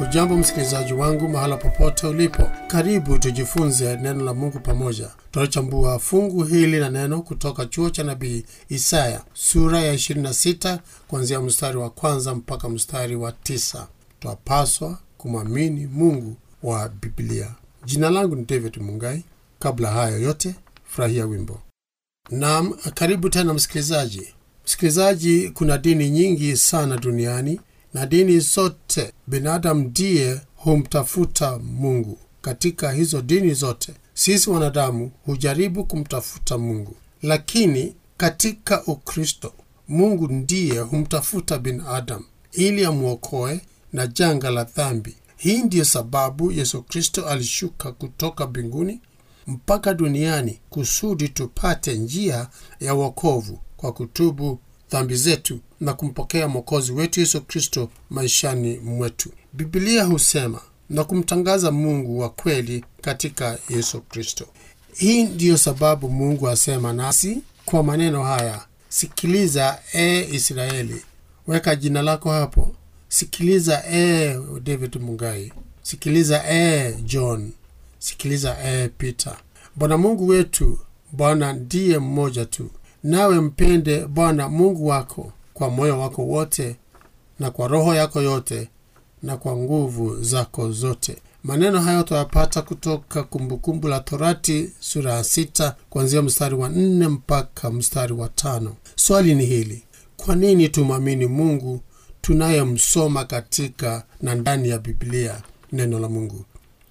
Hujambo msikilizaji wangu mahala popote ulipo, karibu tujifunze neno la Mungu pamoja. Tunachambua fungu hili la neno kutoka chuo cha nabii Isaya sura ya 26 kuanzia mstari wa kwanza mpaka mstari wa tisa. Twapaswa kumwamini Mungu wa Biblia. Jina langu ni David Mungai. Kabla hayo yote, furahia wimbo. Naam, karibu tena msikilizaji. Msikilizaji, kuna dini nyingi sana duniani na dini zote binadamu ndiye humtafuta Mungu. Katika hizo dini zote sisi wanadamu hujaribu kumtafuta Mungu, lakini katika Ukristo Mungu ndiye humtafuta binadamu ili amwokoe na janga la dhambi. Hii ndiyo sababu Yesu Kristo alishuka kutoka mbinguni mpaka duniani kusudi tupate njia ya wokovu kwa kutubu dhambi zetu na kumpokea mwokozi wetu Yesu Kristo maishani mwetu. Biblia husema na kumtangaza Mungu wa kweli katika Yesu Kristo. Hii ndiyo sababu Mungu asema nasi kwa maneno haya: sikiliza e Israeli, weka jina lako hapo. Sikiliza e David Mungai, sikiliza e John, sikiliza e Peter. Bwana Mungu wetu, Bwana ndiye mmoja tu, nawe mpende Bwana Mungu wako kwa moyo wako wote na kwa roho yako yote na kwa nguvu zako zote. Maneno hayo tuyapata kutoka Kumbukumbu la Torati sura ya sita kuanzia mstari wa nne mpaka mstari wa tano. Swali ni hili: kwa nini tumwamini Mungu tunayemsoma katika na ndani ya Biblia, neno la Mungu?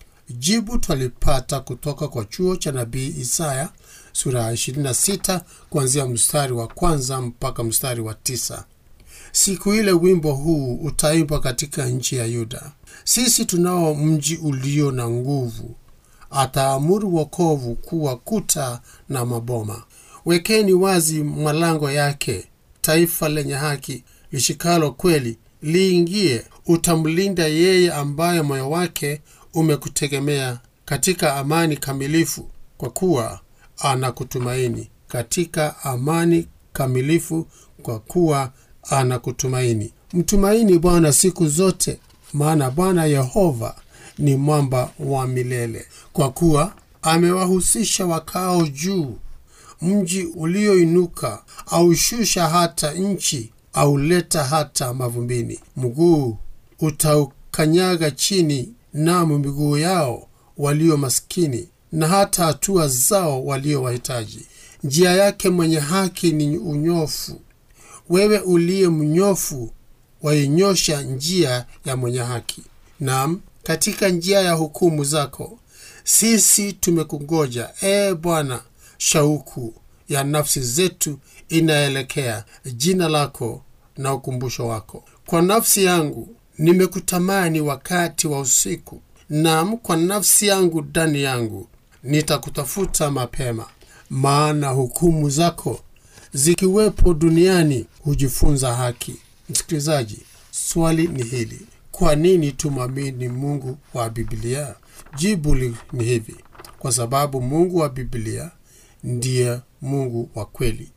Jibu twalipata kutoka kwa chuo cha nabii Isaya sura ya 26 kuanzia mstari wa kwanza mpaka mstari wa tisa. Siku ile wimbo huu utaimbwa katika nchi ya Yuda. Sisi tunao mji ulio na nguvu, ataamuru wokovu kuwa kuta na maboma. Wekeni wazi malango yake, taifa lenye haki lishikalo kweli liingie. Utamlinda yeye ambaye moyo wake umekutegemea katika amani kamilifu, kwa kuwa anakutumaini katika amani kamilifu, kwa kuwa anakutumaini. Mtumaini Bwana siku zote, maana Bwana Yehova ni mwamba wa milele. Kwa kuwa amewahusisha wakao juu, mji ulioinuka aushusha hata nchi, auleta hata mavumbini. Mguu utaukanyaga chini, namu miguu yao walio maskini na hata hatua zao walio wahitaji. Njia yake mwenye haki ni unyofu. Wewe uliye mnyofu wainyosha njia ya mwenye haki, nam katika njia ya hukumu zako. Sisi tumekungoja, ee Bwana, shauku ya nafsi zetu inaelekea jina lako na ukumbusho wako. Kwa nafsi yangu nimekutamani wakati wa usiku, nam kwa nafsi yangu ndani yangu nitakutafuta mapema. Maana hukumu zako zikiwepo duniani hujifunza haki. Msikilizaji, swali ni hili: kwa nini tumwamini Mungu wa Biblia? Jibu ni hivi: kwa sababu Mungu wa Biblia ndiye Mungu wa kweli,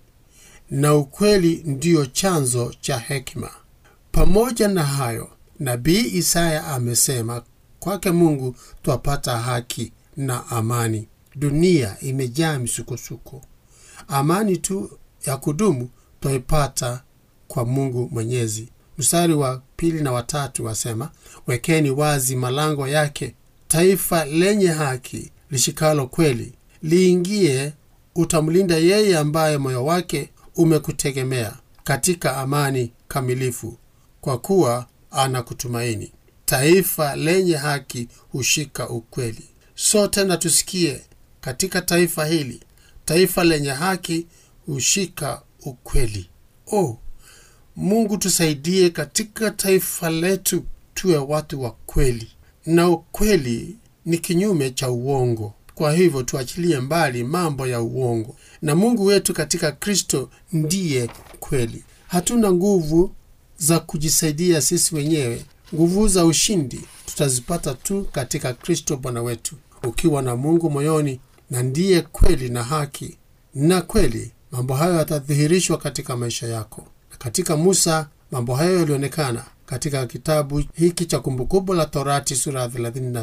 na ukweli ndiyo chanzo cha hekima. Pamoja na hayo, nabii Isaya amesema kwake Mungu twapata haki na amani. Dunia imejaa misukosuko. Amani tu ya kudumu twaipata kwa Mungu Mwenyezi. Mstari wa pili na watatu wasema, wekeni wazi malango yake, taifa lenye haki lishikalo kweli liingie. Utamlinda yeye ambaye moyo wake umekutegemea katika amani kamilifu, kwa kuwa anakutumaini. Taifa lenye haki hushika ukweli. Sote na tusikie katika taifa hili, taifa lenye haki hushika ukweli. Oh, Mungu tusaidie katika taifa letu tuwe watu wa kweli, na ukweli ni kinyume cha uongo. Kwa hivyo tuachilie mbali mambo ya uongo, na Mungu wetu katika Kristo ndiye kweli. Hatuna nguvu za kujisaidia sisi wenyewe. Nguvu za ushindi tutazipata tu katika Kristo Bwana wetu. Ukiwa na Mungu moyoni na ndiye kweli na haki na kweli, mambo hayo yatadhihirishwa katika maisha yako. Na katika Musa mambo hayo yalionekana katika kitabu hiki cha Kumbukumbu la Torati sura ya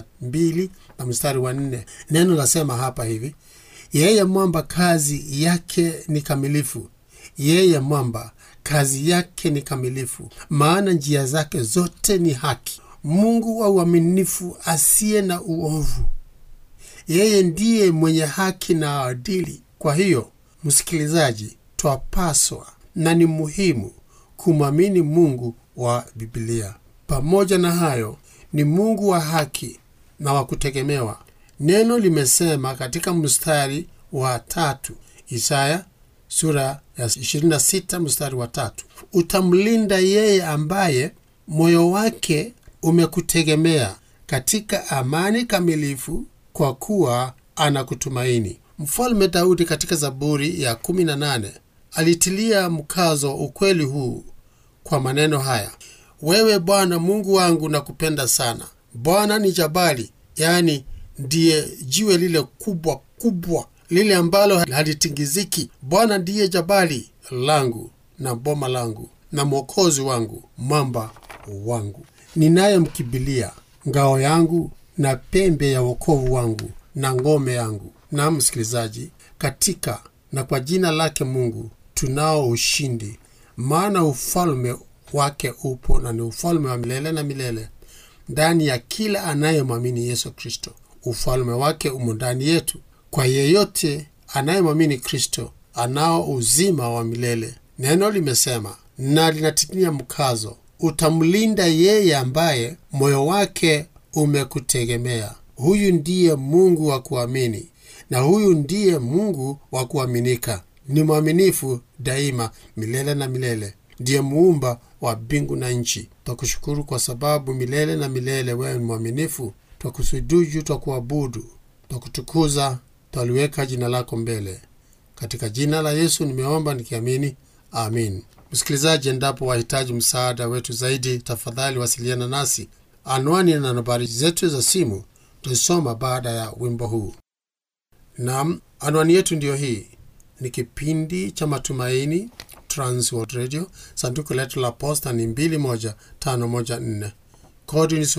32 na mstari wa 4. Neno lasema hapa hivi: yeye mwamba kazi yake ni kamilifu, yeye mwamba kazi yake ni kamilifu, maana njia zake zote ni haki. Mungu wa uaminifu asiye na uovu, yeye ndiye mwenye haki na adili. Kwa hiyo, msikilizaji, twapaswa na ni muhimu kumwamini Mungu wa Biblia. Pamoja na hayo, ni Mungu wa haki na wa kutegemewa. Neno limesema katika mstari wa tatu, Isaya sura ya 26 mstari wa tatu, utamlinda yeye ambaye moyo wake umekutegemea katika amani kamilifu, kwa kuwa anakutumaini. Mfalme Daudi katika Zaburi ya 18 alitilia mkazo ukweli huu kwa maneno haya: wewe Bwana Mungu wangu nakupenda sana. Bwana ni jabali, yaani ndiye jiwe lile kubwa kubwa, lile ambalo halitingiziki. Bwana ndiye jabali langu na boma langu na mwokozi wangu, mwamba wangu, ninayemkibilia, ngao yangu na pembe ya wokovu wangu na ngome yangu. Na msikilizaji, katika na kwa jina lake Mungu tunao ushindi, maana ufalme wake upo na ni ufalme wa milele na milele ndani ya kila anayemwamini Yesu Kristo. Ufalme wake umo ndani yetu. Kwa yeyote anayemwamini Kristo anao uzima wa milele. Neno limesema na linatilia mkazo, utamlinda yeye ambaye moyo wake umekutegemea. Huyu ndiye Mungu wa kuamini, na huyu ndiye Mungu wa kuaminika. Ni mwaminifu daima, milele na milele. Ndiye muumba wa mbingu na nchi. Twakushukuru kwa sababu milele na milele wewe ni mwaminifu. Twakusujudu, twakuabudu, twakutukuza, twaliweka jina lako mbele. Katika jina la Yesu nimeomba nikiamini, amin. Msikilizaji, endapo wahitaji msaada wetu zaidi, tafadhali wasiliana nasi. Anwani na nambari zetu za simu tulisoma baada ya wimbo huu. Naam, anwani yetu ndiyo hii. Ni kipindi cha Matumaini, Transworld Radio. Sanduku letu la posta ni 21514 kodi ni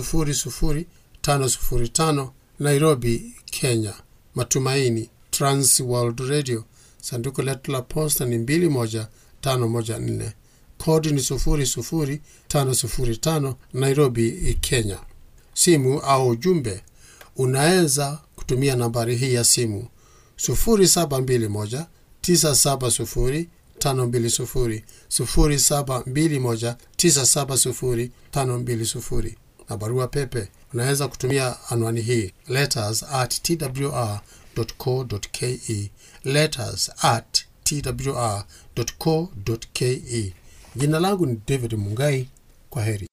00505 Nairobi, Kenya. Matumaini, Transworld Radio. Sanduku letu la posta ni 21514 kodi ni 00505 Nairobi, Kenya. Simu au ujumbe unaweza kutumia nambari hii ya simu 0721 970 520 0721 970 520 na barua pepe unaweza kutumia anwani hii letters at twr.co.ke letters at twr.co.ke. Jina langu ni David Mungai. Kwa heri.